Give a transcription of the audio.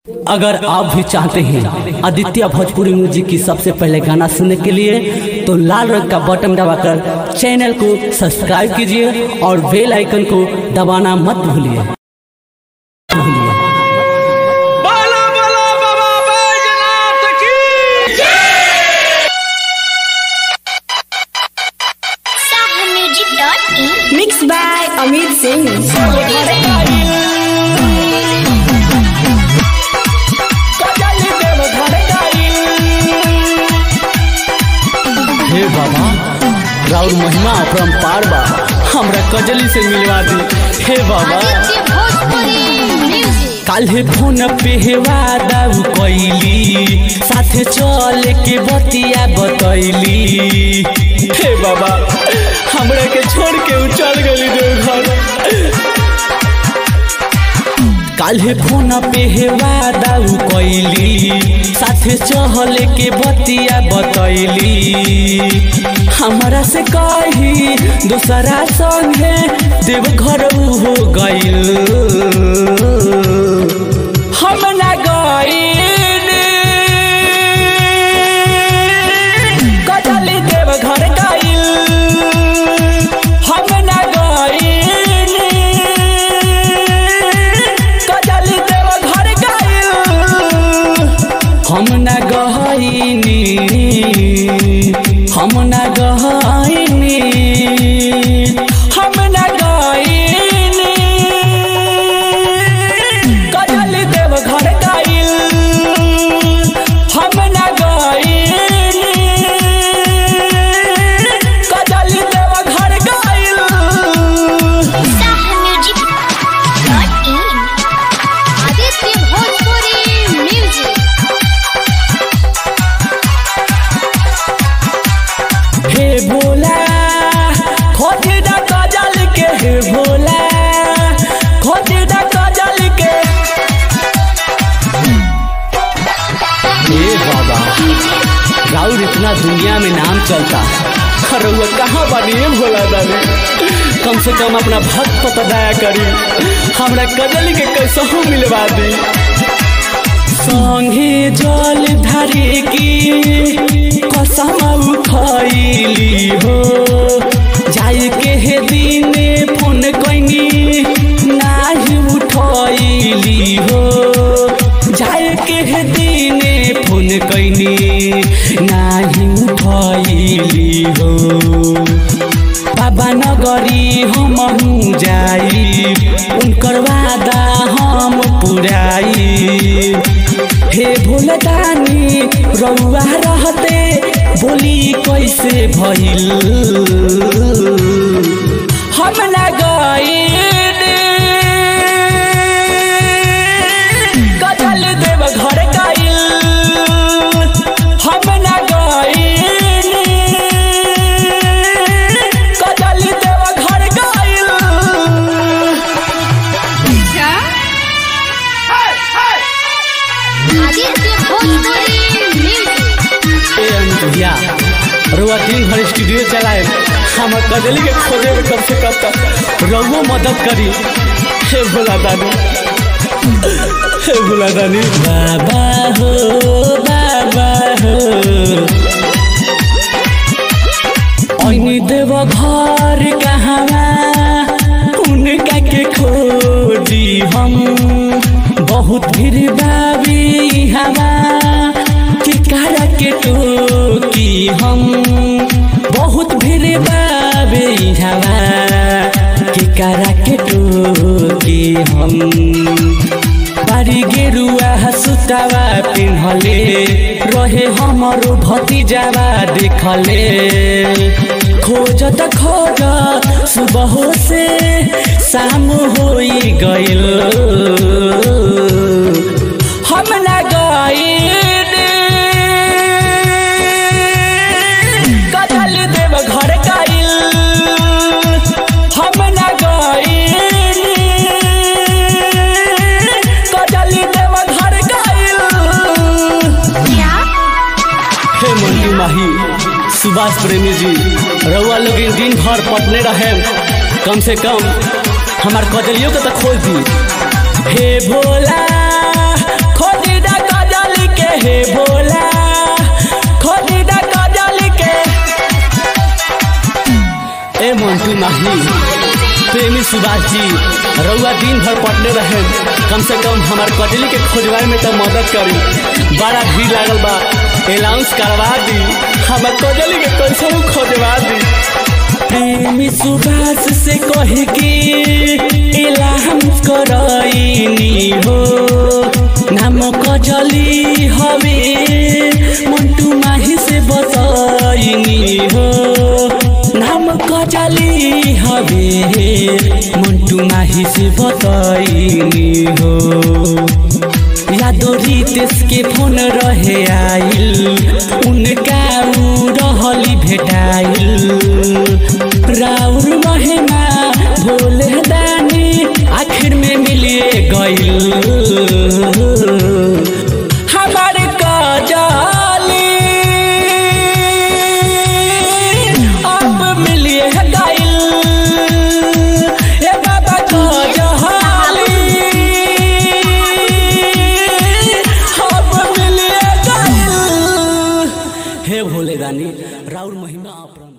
अगर आप भी चाहते हैं आदित्य भोजपुरी म्यूजिक की सबसे पहले गाना सुनने के लिए तो लाल रंग का बटन दबाकर चैनल को सब्सक्राइब कीजिए और बेल आइकन को दबाना मत भूलिए भूलिए बोलो बोलो बाबा बैजनाथ की sahamusic.in Mixed by Amit Singh. हे बाबा राउर महिमा अपरंपार बा हमरा कजली से मिलवा दी हे बाबा आदित्य भोजपुरी म्यूजिक काल्हे फोन पे वादा कैली साथे चले के बतिया बतैली हे बाबा हमरा के छोड़ के उ चल गली देवघर काल्हे फोन पे वादा कैली साथे चहले के बतिया बतैली हमरा से कही दूसरा संगे देवघर हो गइल हम ना गइल कजली देवघर गइल हम ना गइल कजली देवघर गइल हम ना गइनी हम ना गइनी हम ना गइनी कजली देवघर गइल हम ना गइनी कजली देवघर गइल sahamusic.in आदित्य भोजपुरी म्यूजिक हे भोला खोटी दा कजल के हे भोला खोटी दा कजल के हे बाबा राउर इतना दुनिया में नाम चलता रउआ कहाँ बानी हे भोला दानी कम से कम अपना भक्त पर दया करी हमरा कजल के कैसहू मिलवा दी संगे जल धारे की कसम उठैली हो जाए के हे दिने फोन कैनी नाही उठैली हो जाए के हे दिने फोन कैनी नाही उठैली हो बाबा नगरी हम जाई उनकर वादा हम पुराई हे भोलदानी रउआ रहते बोली कैसे भइल हम ना गइल कजल देव घर गइल हम ना गइल कजल देव घर गइल आदित्य भोजपुरी म्यूजिक ए अनुया रुआ दिन भर स्टूडियो चलाए हम कजली के खोजे में कम से कम तक रउओ मदद करी हे भोला दानी हे भोला दानी बाबा हो बाबा हो ऐनी देव घर कहवा उनका के खोजी हम बहुत भीड़ बाबी हवा टिकारा के टोकी हम बहुत भीड़ बाबे हवा टिकारा के टोकी हम बारी गेरुआ सुतावा पिन्हले रहे हमरो भतीजावा देखले खोज त खोज सुबह से शाम होई गइल हम ना गइल कजल देव घर गइल हम ना गइल कजल देव घर गइल हे मंटू माही सुभाष प्रेमी जी रउआ लोग इन दिन भर पटने रहे कम से कम हमार कजलियों के तो खोज दी हे भोला खोज सुभाष जी रउआ दिन भर पटने रहे कम से कम हमार कजली के खोजवाए में तो मदद करी बड़ा भीड़ लागल बा अलाउंस करवा दी हमार कजली के कैसे खोजवा दी प्रेमी सुभाष से कह के अलाउंस करईनी हो नाम कजली हवे मंटू माही से बताईनी हो नाम कजली हवे मंटू माही से बताईनी हो यादो रितेश के फोन रहे आइल उनका उ रहली भेटाइल राउर महिमा भोले दानी आखिर में मिलिए गइल हमार कजाली अब मिलिए गइल ए बाबा कजाली अब मिलिए गइल हे भोले दानी राउर महिमा अपरान